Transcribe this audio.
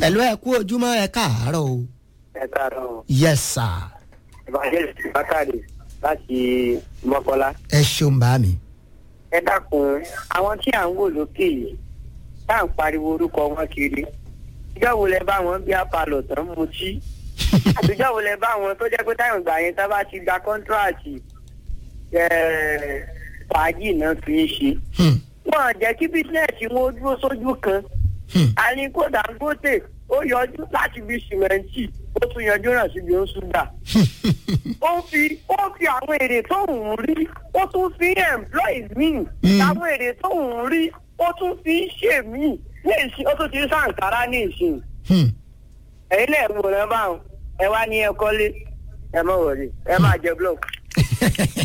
ẹ̀lú ẹ kú ojúmọ́ ẹ káàárọ̀ o. ẹ káàárọ̀ yes sir. evangelist bakari láti mọ́kọ́lá. ẹ ṣeun bá mi. ẹ dákun àwọn tí à ń wò lókè yìí tá à ń pariwo orúkọ wọn kiri ìjọ wo lẹ bá wọn bí apalọ tán mutí àtijọ́ wo lẹ bá wọn tó jẹ́ pé táwọn ìgbà yẹn tá bá ti gba kọ́ńtíráàtì fàájì náà fi ń ṣe Hmm. wọn jẹ́ kí bísíǹnẹ̀sì wọn ó dúró sójú kan Hmm. àníkó dangote ó yọjú láti bí sìmẹ́ǹtì ó tún yọjú náà síbi ó ṣúgà ó fi ó fi àwọn èrè tó ń rí ó tún fi employees míì Mm. àwọn èrè tó ń rí ó tún fi ń ṣe míì ní ìsìn ó tún ti ń sàǹkárá ní ìsìn Hmm. ẹ̀yin náà wò rẹ báwọn ẹ wá ní ẹ kọ́lé ẹ má wọlé ẹ má jẹ block.